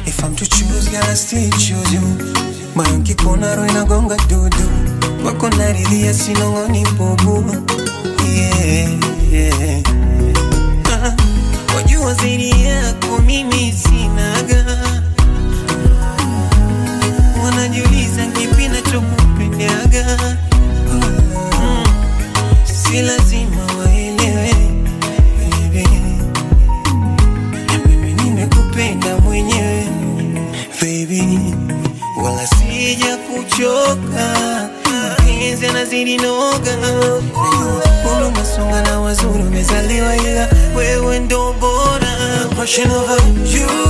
If I'm to choose, girl, I still choose you. Moyo nkikuona roho inagonga dudu, kwako naridhia, sinong'oni bubu. Yeah, yeah. Ah, wajua zaidi yako mimi sinaga, wanajiuliza kipi nachokupendaga. Mm, si lazima waelewe baby, na mimi nimekupenda mwenyewe baby, wala sija kuchoka, mapenzi yanazidi noga, najua umesonga na wazuri umezaliwa, ila wewe ndo bora, passion over you